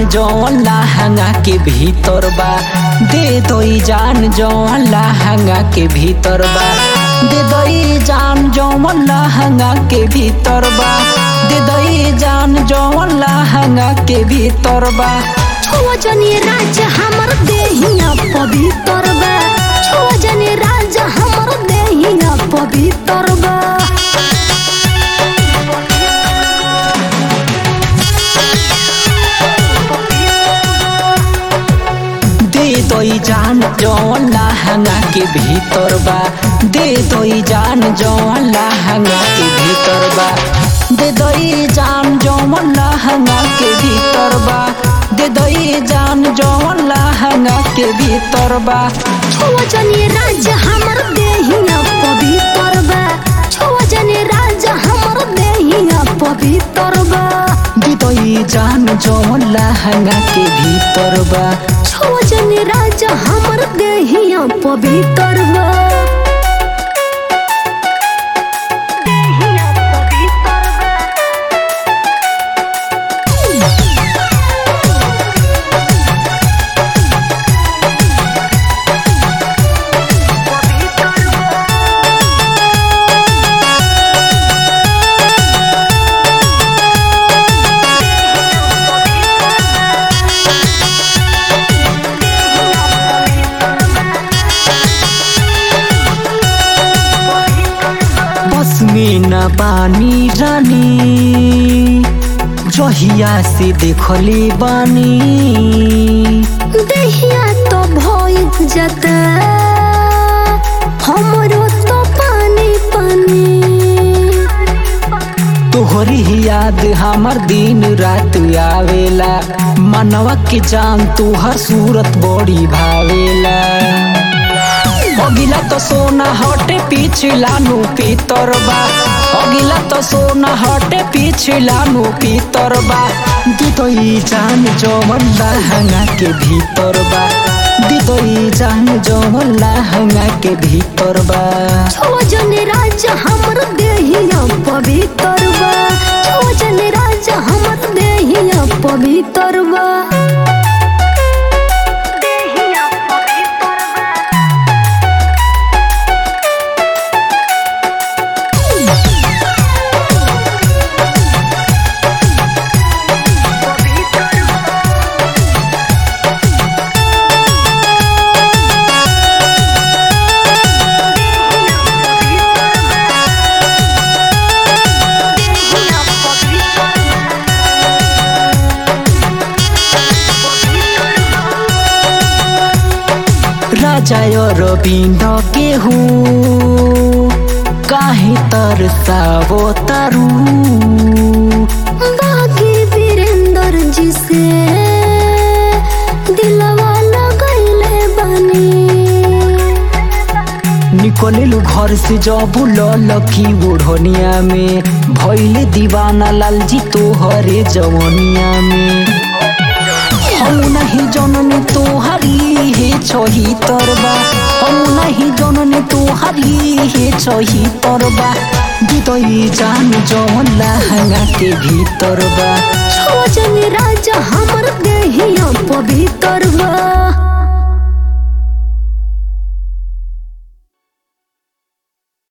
जौन लहंगा के भीतर बा दे दई जान जौन लहंगा के भीतर बा दे दई जान जौन लहंगा के भीतर बा दे दई जान जौन लहंगा के भीतर बा छुआ जनी राज हमर देहिया पवित्र बा छुआ जनी राज हमर देहिया पवित्र बा दे दई जान जौन लहंगा के भीतर बा दे दई जान जौन लहंगा के भीतर बा दे दई जान जौन लहंगा के भीतर बा दे दई जान जौन लहंगा के भीतर बा छुआ जनी राज हमर देहिया पवित्र बा छुआ जनी राज हमर देहिया पवित्र बा दे दई जान जौन लहंगा के भीतर बा छुआ जनी राज हमर देहिया पवित्र बा देहिया पवित्र बा बस में न बानी रानी जहिया से देखले बानी देहिया तो भइल जाता हमरो तो पानी पानी तोहरी ही याद हमर दिन रात आवेला मनवा के जान तोहर सूरत बड़ी भावेला अगिला तो सोना हटे पिछला नु पीतर बा अगिला तो सोना हटे पिछला नु पीतर बा दिदई जान जवन लहंगा के भीतर बा दिदई जान जवन लहंगा के भीतर बा छुआ जने राज हमर देहिया पवित्र बा छुआ जने राज हमर देहिया पवित्र बा देहिया पवित्र बा राजा रविन्द के हूँ काहे तरसावो तारू बागी वीरेंद्र जी से दिलवा लगैले बनी निकललू घर से जब लकी बुढ़निया में भैले दीवाना लालजी तोहरे जवनिया में हम नहीं जननी तोहरी हे छही तरबा हम नहीं जननी तोहरी हे छही तरबा दिदई जान जवन लहंगा के भीतर बा छुआ जने राज हमर देहिया पवित्र